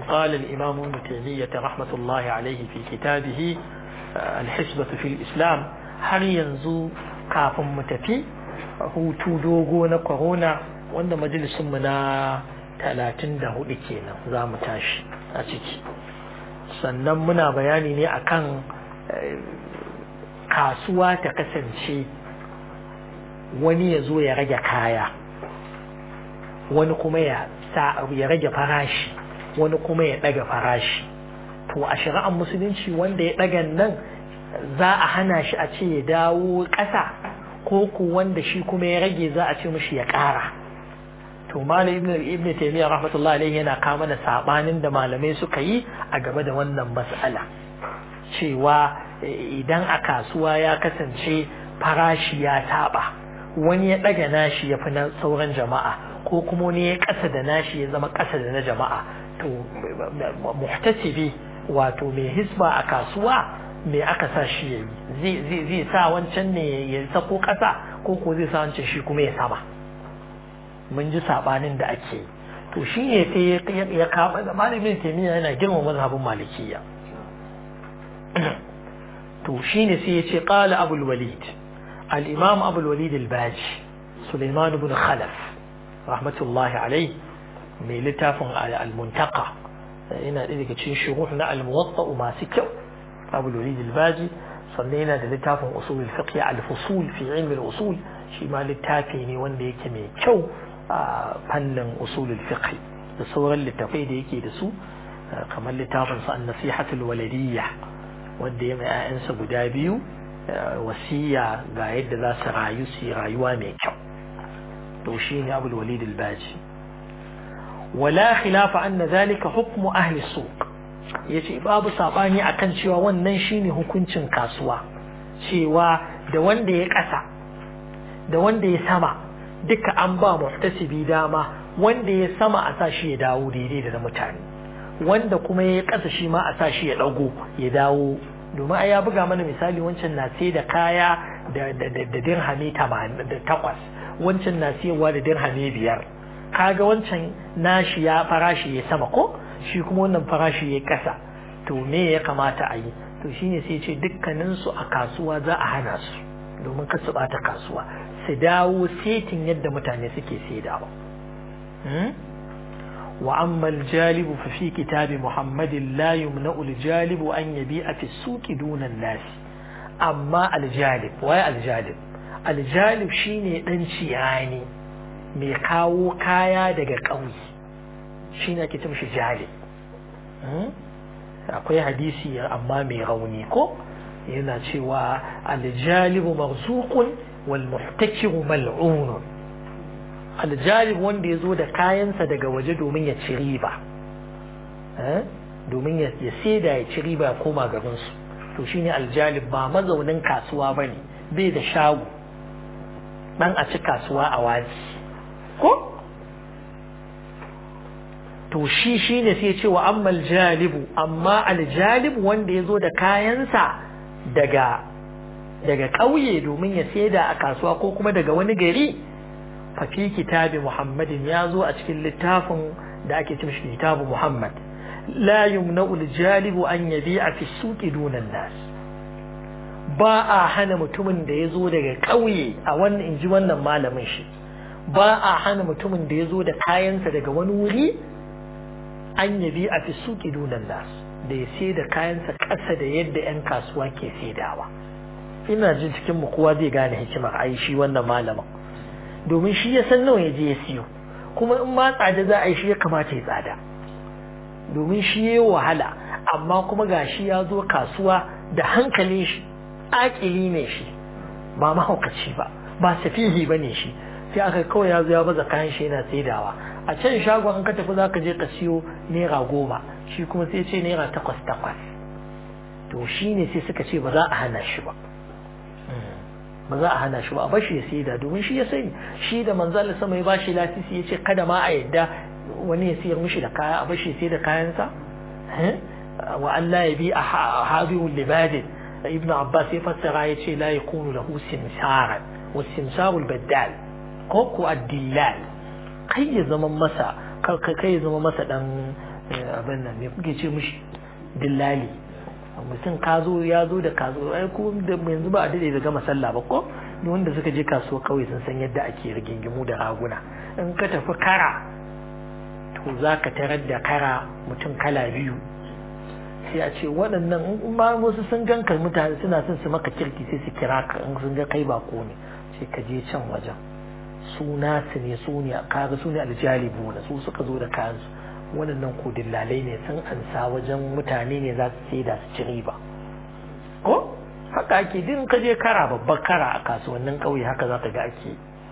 قال الإمام ابن تيمية رحمة الله عليه في كتابه الحسبة في الإسلام har yanzu kafin mu tafi hutu dogo na corona wanda majalisunmu na talatin da hudu kenan za mu tashi a ciki sannan muna bayani ne akan kasuwa ta kasance wani ya zo ya rage kaya wani kuma ya ya rage farashi wani kuma ya ɗaga farashi to a shari'ar musulunci wanda ya ɗagan nan za a hana shi a ce ya dawo ƙasa ko ku wanda shi kuma ya rage za a ce mishi ya ƙara to malam ibn ibn taymiya rahmatullahi alaihi yana kama da sabanin da malamai suka yi a gaba da wannan mas'ala cewa idan a kasuwa ya kasance farashi ya taba wani ya daga nashi ya fi na sauran jama'a ko kuma wani ya kasa da nashi ya zama kasa da na jama'a to muhtasibi wato mai hisba a kasuwa me aka sa shi ya yi zai sa wancan ne ya sako kasa ko ko zai sa wancan shi kuma ya sama mun ji sabanin da ake to shi ne sai ya kama da malamin taimiyya yana girma mazhabin malikiya to shi ne sai ya ce qala abul walid al-imam abul walid al-baji sulaiman ibn khalaf rahmatullahi alayhi mai littafin al-muntaqa yana ɗaya daga cikin shuruh na al-muwatta masu kyau abul walid al-baji sannan yana da littafin usul al-fiqh al-fusul fi ilm al-usul shi ma littafi ne wanda yake mai kyau a fannin usulul fiqh da sauran littafai da yake da su kamar littafin sa an-nasihatul waladiyya wanda ya mai ayansa guda biyu wasiya ga yadda za su rayu su rayuwa mai kyau to shine abul walid al-baji wala khilafa anna zalika hukmu ahli suq yace babu sabani akan cewa wannan shine hukuncin kasuwa cewa da wanda ya kasa da wanda ya sama duka an ba muhtasibi dama wanda ya sama a sa shi ya dawo daidai da na mutane wanda kuma ya kasa shi ma a sa shi ya dago ya dawo domin ai ya buga mana misali wancan na sai da kaya da da da dirhami takwas wancan na siyarwa da dirhami biyar kaga wancan nashi ya farashi ya sama ko shi kuma wannan farashi ya kasa to me ya kamata a yi to shine sai ce dukkanin su a kasuwa za a hana su domin ka su bata kasuwa su dawo setin yadda mutane suke saidawa wa amma aljalibu fa fi kitabi muhammadin la yumna'u aljalibu an yabi'a fi suqi duna an-nas amma aljalib wai aljalib aljalib shine dan ciyani mai kawo kaya daga ƙauye shine ake ce mishi jalib akwai hadisi amma mai rauni ko yana cewa aljalibu marzuqun wal muhtakiru mal'un aljalib wanda yazo da kayansa daga waje domin ya ci riba domin ya saida ya ci riba ya koma garin su to shine aljalib ba mazaunin kasuwa bane bai da shago dan a ci kasuwa a waji ko to shi shine sai ya ce wa amma aljalibu amma aljalibu wanda yazo da kayansa daga daga ƙauye domin ya saida a kasuwa ko kuma daga wani gari fa fi kitabi muhammadin ya zo a cikin littafin da ake cin shi kitabu muhammad la yumna'u al-jalibu an yabi'a fi suqi dunan nas ba a hana mutumin da ya zo daga ƙauye a wannan inji wannan malamin shi ba a hana mutumin da ya zo da kayansa daga wani wuri an yabi'a fi suqi dunan nas da ya sai da kayansa ƙasa da yadda 'yan kasuwa ke saidawa ina jin cikin mu kowa zai gane hikimar ai shi wannan malamin domin shi ya san nawa ya je ya siyo kuma in ma tsada za a yi shi ya kamata ya tsada domin shi ya yi wahala amma kuma ga shi ya zo kasuwa da hankalin shi akili ne shi ba mahaukaci ba ba safihi ba ne shi sai aka kawai ya zo ya baza kayan shi yana saidawa a can shagon an ka tafi za ka je ka siyo naira goma shi kuma sai ce naira takwas takwas to shi ne sai suka ce ba za a hana shi ba ba za a hana shi ba a bashi ya saida domin shi ya sani shi da manzal sama ya bashi lasisi ya ce kada ma a yadda wani ya siyar mishi da kaya a bashi ya sai da kayansa wa Allah ya bi a habihul libadin ibn abbas ya fassara ya ce la yakunu lahu simsaran wa simsarul baddal ko ko addillal kai ya zama masa kai ya zama masa dan abin nan me kuke ce mishi dillali mutum ka zo ya zo da ka zo ai ko da yanzu ba a dade da gama sallah ba ko duk wanda suka je kasuwa kawai sun san yadda ake rigingimu da raguna in ka tafi kara to za ka tarar da kara mutum kala biyu sai a ce waɗannan in ma wasu sun ganka mutane suna son su maka kirki sai su kira ka in sun ga kai bako ne sai ka je can wajen su nasu ne su ne kaga su ne aljalibu na su suka zo da kayansu waɗannan ko dillalai ne sun ansa wajen mutane ne za su sai da su ci riba ko haka ake din ka je kara babbar kara a kasuwannin ƙauye haka za ka ga ake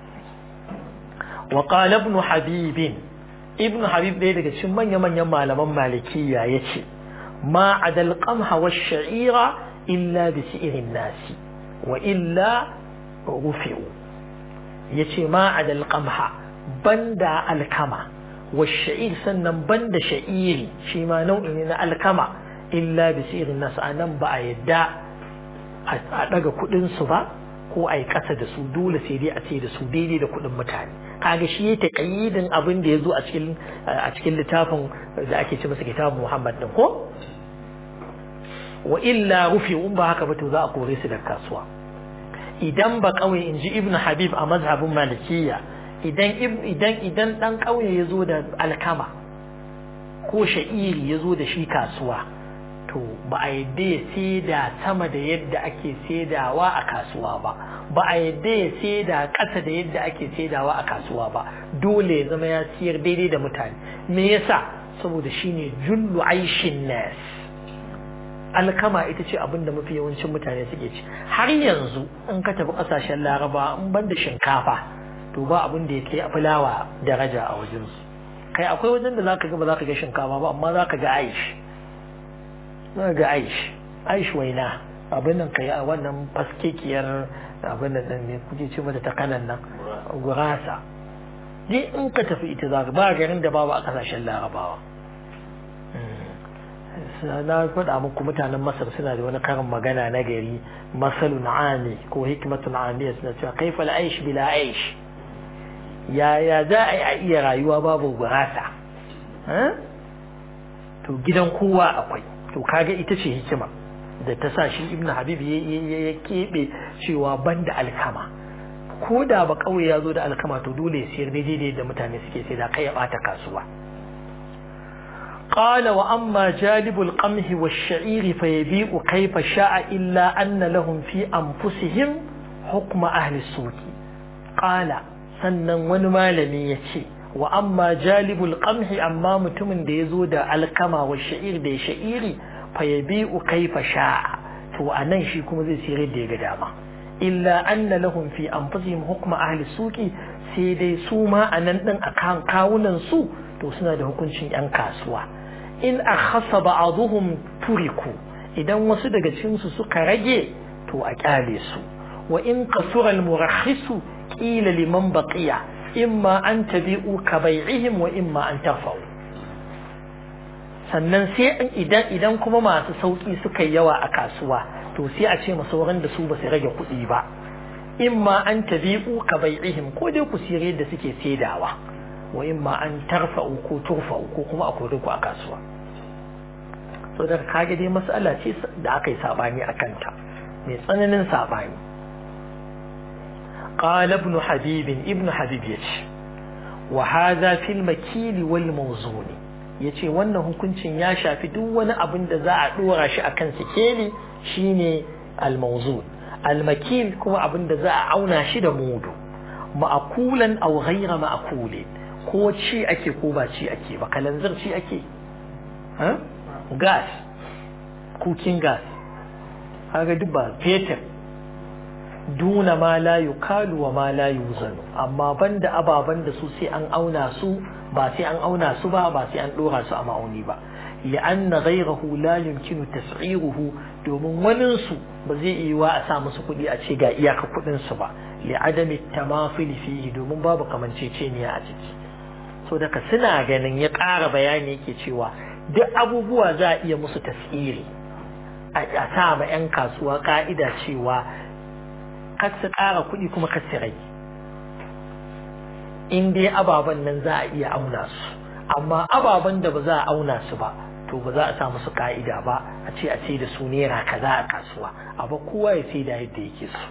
wa qala ibn habib ibn habib ɗaya daga cikin manya-manyan malaman malikiya yace ma adal qamha wa sha'ira illa bi si'irin nasi wa illa rufi'u yace ma adal qamha banda alkama والشعير sannan banda sha'iri shi ma nau'i ne na alkama illa bi sirin nas anan ba a yadda a daga kudin su ba ko a yi kasa da su dole sai dai a ce da su daidai da kudin mutane kaga shi ya taƙayyidin abin da ya zo a cikin a cikin littafin da ake ce masa kitabun Muhammad din ko wa illa rufi in ba haka ba to za a kore su daga kasuwa idan ba kawai inji ibnu habib a mazhabin malikiyya idan idan idan dan kauye ya zo da alkama ko sha'iri ya zo da shi kasuwa to ba a yadda ya saida sama da yadda ake saidawa a kasuwa ba ba a yadda ya saida ƙasa da yadda ake saidawa a kasuwa ba dole ya zama ya siyar daidai da mutane me yasa saboda shine jullu aishin nas alkama ita ce abin da mafi yawancin mutane suke ci har yanzu in ka tafi ƙasashen laraba in ban da shinkafa to ba abin da yake fulawa daraja a wajensu kai akwai wajen da zaka ga ba zaka ga shinkafa ba amma zaka ga aish zaka ga aish aish waina abin nan kai a wannan faskekiyar abin nan ne kuke ce mata ta kanan nan gurasa dai in ka tafi ita zaka ba garin da babu a kasashen larabawa na faɗa muku mutanen masar suna da wani karin magana na gari masalun ami ko hikmatun amiya suna cewa kaifa aish bila aish yaya za a iya rayuwa babu gurasa to gidan kowa akwai to kaga ita ce hikima da ta sa shi ibn habib ya keɓe cewa banda alkama ko da ba kawai ya zo da alkama to dole ya siyar daidai da mutane suke sai da kai ya bata kasuwa قال وأما جالب القمح والشعير فيبيع كيف شاء إلا أن لهم في أنفسهم حكم أهل السوق قال sannan wani malami ya ce wa amma jalibul qamhi amma mutumin da ya zo da alkama wa sha'ir da sha'iri fa yabi'u kaifa sha'a to anan shi kuma zai sayar da ya ga dama illa anna lahum fi anfusihim hukma ahli suqi sai dai su ma anan din akan kawunan su to suna da hukuncin yan kasuwa in akhassa ba'dhum turiku idan wasu daga cikin su suka rage to a kyale su wa in kasura al-murakhisu قيل لمن بقي إما أن تبيعوا كبيعهم وإما أن ترفعوا sannan sai idan idan kuma masu sauki suka yawa a kasuwa to sai a ce sauran da su ba su rage kuɗi ba imma an tabi'u ka bai'ihim ko dai ku sire da suke saidawa wa imma an tarfa'u ko turfa'u ko kuma a kore ku a kasuwa so da kage dai mas'ala ce da aka yi sabani a kanta mai tsananin sabani قال ابن حبيب ابن حبيب يتي وهذا في المكيل والموزون yace wannan hukuncin ya shafi duk wani abin da za a dora shi akan sikeli shine al-mawzun al-makil kuma abin da za a auna shi da mudu ma'akulan aw ghayra ma'kulin ko ci ake ko ba ci ake ba kalanzir ci ake ha gas cooking gas kaga duk ba fetur duna ma la yukalu wa ma la yuzanu amma banda ababan da su sai an auna su ba sai an auna su ba ba sai an dora su a ma'auni ba li'anna ghayrahu la yumkinu tas'iruhu domin wani su ba zai iya wa a sa musu kuɗi a ce ga iyaka kuɗin su ba li'adami tamafil fihi domin babu kamanceceniya a ciki so daga suna ganin ya ƙara bayani yake cewa duk abubuwa za a iya musu tas'iri a sa ma 'yan kasuwa ka'ida cewa kar su ƙara kuɗi kuma kar su rage in dai ababen nan za a iya auna su amma ababen da ba za a auna su ba to ba za a sa musu ka'ida ba a ce a ce da su naira kaza a kasuwa abu kowa ya sai da yadda yake so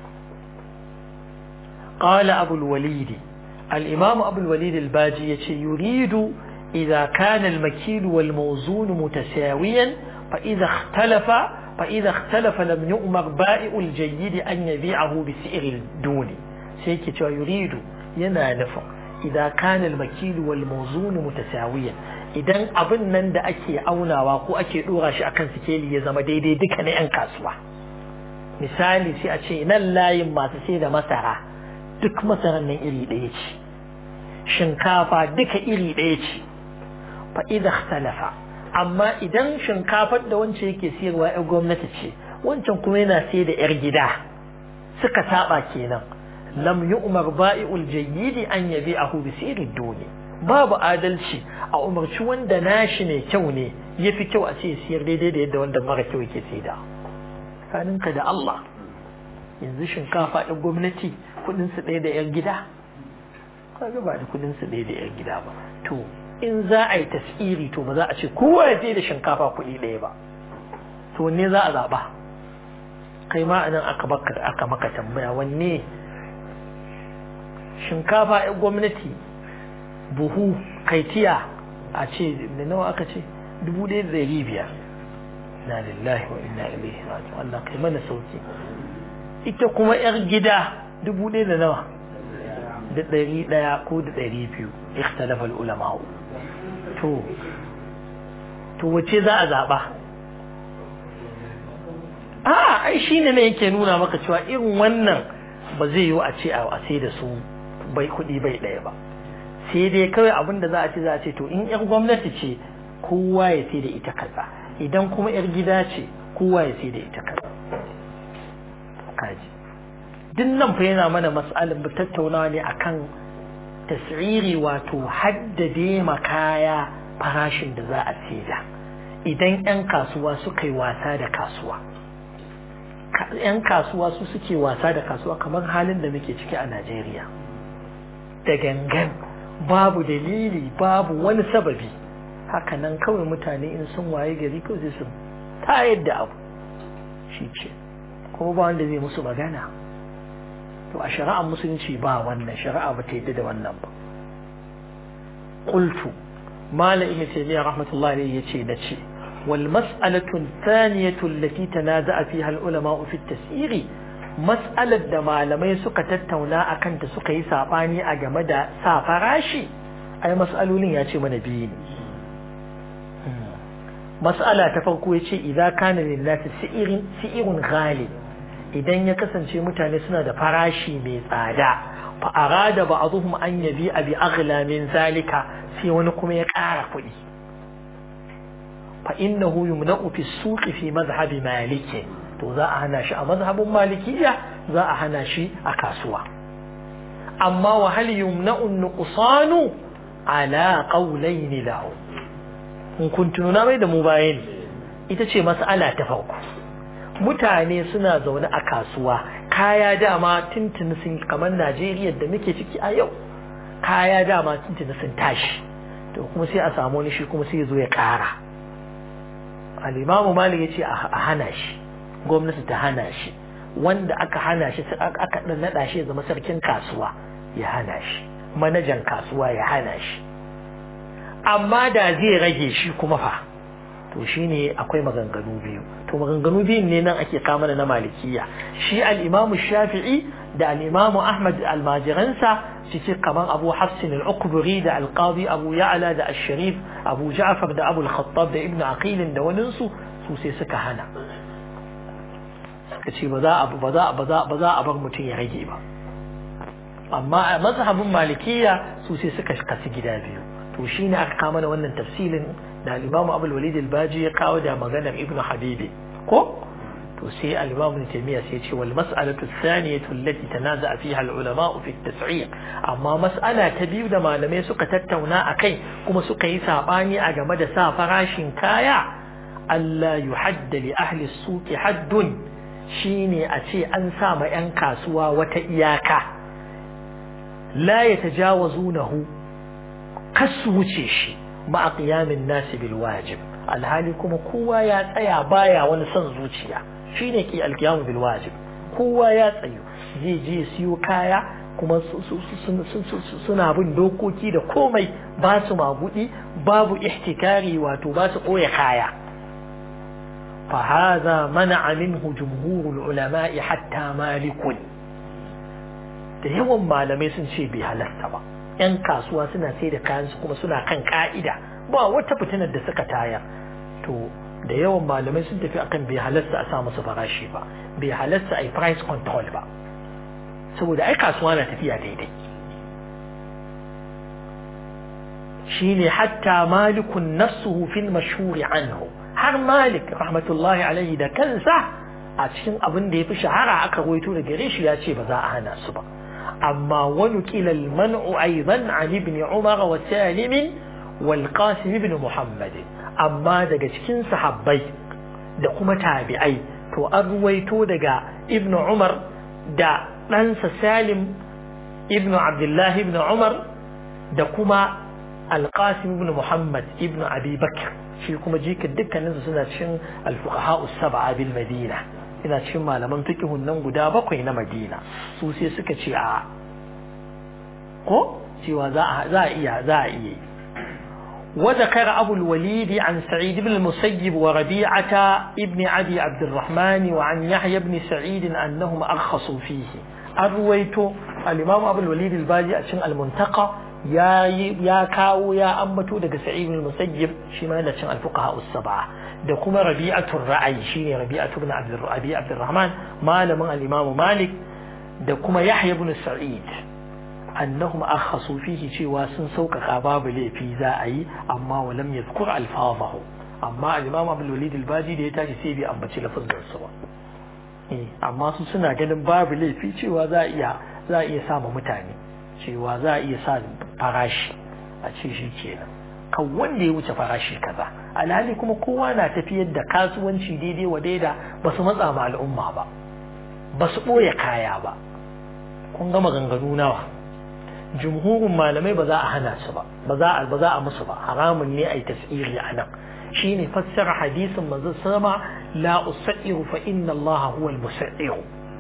قال أبو الوليد الإمام أبو الوليد الباجي يريد إذا كان المكيل والموزون متساويا فإذا اختلف فإذا اختلف لم يؤمر بائع الجيد أن يبيعه بسعر الدون سيكي يريد ينا نفع إذا كان المكيل والموزون متساويا idan abin nan da ake aunawa ko ake dora shi akan sikeli ya zama daidai duka na 'yan kasuwa misali sai a ce nan layin masu sai da masara duk masarar nan iri ɗaya ce shinkafa duka iri ɗaya ce fa idza ikhtalafa amma idan shinkafar da wancan yake siyarwa ƴar gwamnati ce wancan kuma yana sai da ƴar gida suka saba kenan lam yu'mar ba'i'ul jayyidi an yabi'ahu bi sirin duni babu adalci a umarci wanda nashi ne kyau ne yafi kyau a ce siyar daidai da yadda wanda mara kyau yake saida tsakaninka da Allah yanzu shinkafa ɗin gwamnati kudin su ɗaya da yan gida kaga ba da kudin su ɗaya da yan gida ba to in za a yi tasiri to ba za a ce kowa ya je da shinkafa kuɗi ɗaya ba to wanne za a zaɓa kai ma anan aka baka aka maka tambaya wanne shinkafa yan gwamnati buhu kaitiya a ce da nawa aka ce dubu ɗaya da ɗari biyar na lillahi wa inna ilaihi raji'un Allah kai mana sauki ita kuma yar gida dubu ɗaya da nawa da ɗari ɗaya ko da ɗari biyu ikhtalafa ulama to to wace za a zaɓa a ai shine ne yake nuna maka cewa irin wannan ba zai yiwu a ce a sai da su bai kuɗi bai ɗaya ba sai dai kawai abin da za a ce za a ce to in yar gwamnati ce kowa ya sai da ita kaza idan kuma yar gida ce kowa ya sai da ita kaza kaji duk nan fa yana mana mas'alin mu tattaunawa ne akan tasiri wato haddade makaya farashin da za a saida idan 'yan kasuwa suka yi wasa da kasuwa 'yan kasuwa su suke wasa da kasuwa kamar halin da muke ciki a Najeriya da gangan babu dalili babu wani sababi haka nan kawai mutane in sun waye gari kawai sai su tayar da abu shi ce kuma ba wanda zai musu magana to a shari'ar musulunci ba wannan shari'a ba ta yadda da wannan ba qultu malam ibn taymiyyah rahmatullahi alayhi yace da ce wal mas'alatu thaniyatu allati tanaza'a fiha al ulama fi at-tas'ir mas'alar da malamai suka tattauna akan ta suka yi sabani a game da sa farashi ai mas'alolin ya ce mana biyu ne mas'ala ta farko yace idza kana lillahi si'irun si'irun ghalib idan ya kasance mutane suna da farashi mai tsada fa arada ba'dhum an yabi abi aghla min zalika sai wani kuma ya ƙara kuɗi fa innahu yumna'u fi suqi fi madhhabi maliki to za a hana shi a mazhabin malikiya za a hana shi a kasuwa amma wa hal yumna'u nuqsanu ala qawlayn lahu in kun tununa mai da mu bayan ita ce mas'ala ta farko mutane suna zaune a kasuwa kaya dama tuntuni sun kamar Najeriya da muke ciki a yau kaya dama tuntuni sun tashi to kuma sai a samu wani shi kuma sai ya zo ya ƙara al-imamu malik ya ce a hana shi gwamnati ta hana shi wanda aka hana shi aka dan nada shi ya zama sarkin kasuwa ya hana shi manajan kasuwa ya hana shi amma da zai rage shi kuma fa to shine akwai maganganu biyu to maganganu biyun ne nan ake kama na malikiya shi al-imam shafi'i da al-imam ahmad al-majiransa cikin kaman abu hafsin al-ukburi da al-qadi abu ya'la da al-sharif abu ja'far da abu al-khattab da ibn aqil da wani su su sai suka hana suka ce ba za a ba za ba za ba za a bar mutum ya rage ba amma a mazhabin malikiya su sai suka kasu gida biyu to shine aka kama da wannan tafsilin da al-Imam Abu al-Walid al-Baji ya kawo da maganar Ibn Habibi ko to sai al-Imam Ibn Taymiyyah sai ya ce wal mas'alatu thaniyatu allati tanaza'a fiha al-ulama fi at-tas'ir amma mas'ala ta biyu da malamai suka tattauna akai kuma suka yi sabani a game da sa farashin kaya Allah yuhadda li ahli as-suq haddun shine a ce an sa ma 'yan kasuwa wata iyaka la yatajawazunahu kasu wuce shi ma'a qiyamin nasi bil wajib alhali kuma kowa ya tsaya baya wani son zuciya shine ki alqiyamu bil wajib kowa ya tsayu zai je siyo kaya kuma suna bin dokoki da komai ba su magudi babu ihtikari wato ba su ɓoye kaya فهذا منع منه جمهور العلماء حتى مالك da yawan malamai sun ce bai halarta ba yan kasuwa suna sai da kayan su kuma suna kan ka'ida ba wata fitinar da suka tayar to da yawan malamai sun tafi akan bai halarta a sa musu farashi ba bai halarta a yi price control ba saboda ai kasuwa na tafiya daidai shine hatta malikun nafsuhu fil mashhuri anhu har malik rahmatullahi alaihi da kansa a cikin abin da ya fi shahara aka waito da gare shi ya ce ba za a hana su ba amma wani kilal man'u aidan an ibn umar wa salim wal qasim ibn muhammad amma daga cikin sahabbai da kuma tabi'ai to an ruwaito daga ibn umar da ɗansa salim ibn abdullahi ibn umar da kuma alqasim ibn muhammad ibn abi bakr shi kuma jikin dukkaninsu suna cikin alfuqaha sab'a bil madina ina cikin malaman fiqhun nan guda bakwai na madina su sai suka ce a ko cewa za a za a iya za a iya وذكر أبو الوليد عن سعيد بن المسيب وربيعة ابن أبي عبد الرحمن وعن يحيى بن سعيد أنهم أرخصوا فيه أرويت الإمام أبو الوليد الباجي أشن المنتقى ya ya kawo ya ambato daga sa'id bin musayyib shi ma yana cin al-fuqaha us-sab'a da kuma rabi'atul ra'ayi shine rabi'atu ibn abd rabi abdurrahman malamin al-imam malik da kuma yahya ibn sa'id annahum akhasu fihi cewa sun sauƙaƙa babu laifi za a yi amma walam yadhkur alfazahu amma al-imam abdul walid al-baji da ya tashi sai bai ambaci lafazin su ba eh amma su suna ganin babu laifi cewa za a iya za a iya sama mutane cewa za a iya sa farashi a ce shi kenan kan wanda ya wuce farashi kaza alhali kuma kowa na tafiyar da kasuwanci daidai wa daida ba su matsa ma al'umma ba ba su ɓoye kaya ba kun gama ganganu nawa jumhurin malamai ba za a hana su ba ba za a ba za a musu ba haramun ne a yi tasiri a nan shine fassara hadisin manzo sama la usairu fa inna Allah huwa al-musairu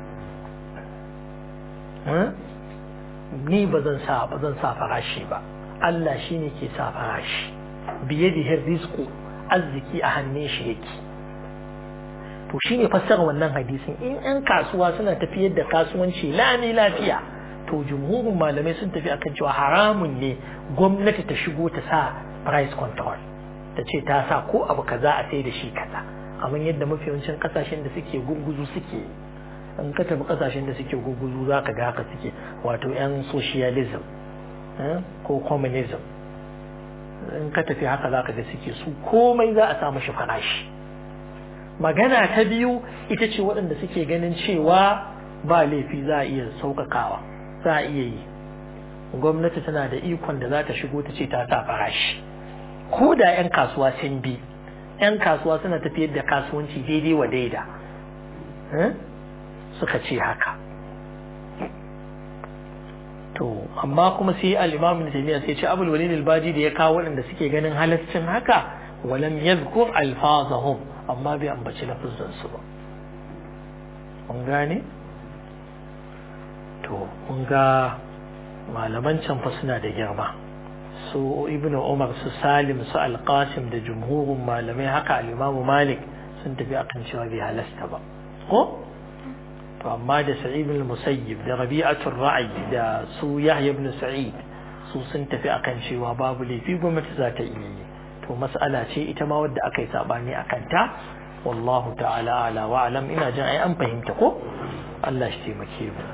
ni ba zan sa ba zan sa farashi ba Allah shine ke sa farashi biyadihi rizqu arziki a hannun shi yake to shine fassara wannan hadisin in 'yan kasuwa suna tafiyar da kasuwanci lami lafiya to jumhurin malamai sun tafi akan cewa haramun ne gwamnati ta shigo ta sa price control ta ce ta sa ko abu kaza a sai da shi kaza kamar yadda mafi yawancin kasashen da suke gurguzu suke in ka tafi kasashen da suke gurguzu za ka ga haka suke wato yan socialism ko communism in ka tafi haka za ka ga suke su komai za a sa mashi farashi magana ta biyu ita ce waɗanda suke ganin cewa ba laifi za a iya sauƙaƙawa za a iya yi gwamnati tana da ikon da za ta shigo ta ce ta sa farashi ko da 'yan kasuwa sun bi 'yan kasuwa suna tafiyar da kasuwanci daidai wa daida suka ce haka to amma kuma sai al-imam ibn taymiyyah sai ce abul walid al-baji da ya kawo waɗanda suke ganin halaccin haka walam yadhkur alfazahum amma bai ambaci lafazin su ba mun gane to mun ga malaman can fa suna da girma su ibnu umar su salim su alqasim da jumhurin malamai haka al-imamu malik sun tafi akan cewa bai halasta ba ko to amma da sa'id ibn musayyib da rabi'atul ra'i da su yahya ibn sa'id su sun tafi akan cewa babu laifi gwamnati za ta yi to mas'ala ce ita ma wadda aka yi sabani akan ta wallahu ta'ala ala wa alam ina jin ai an fahimta ko Allah shi taimake mu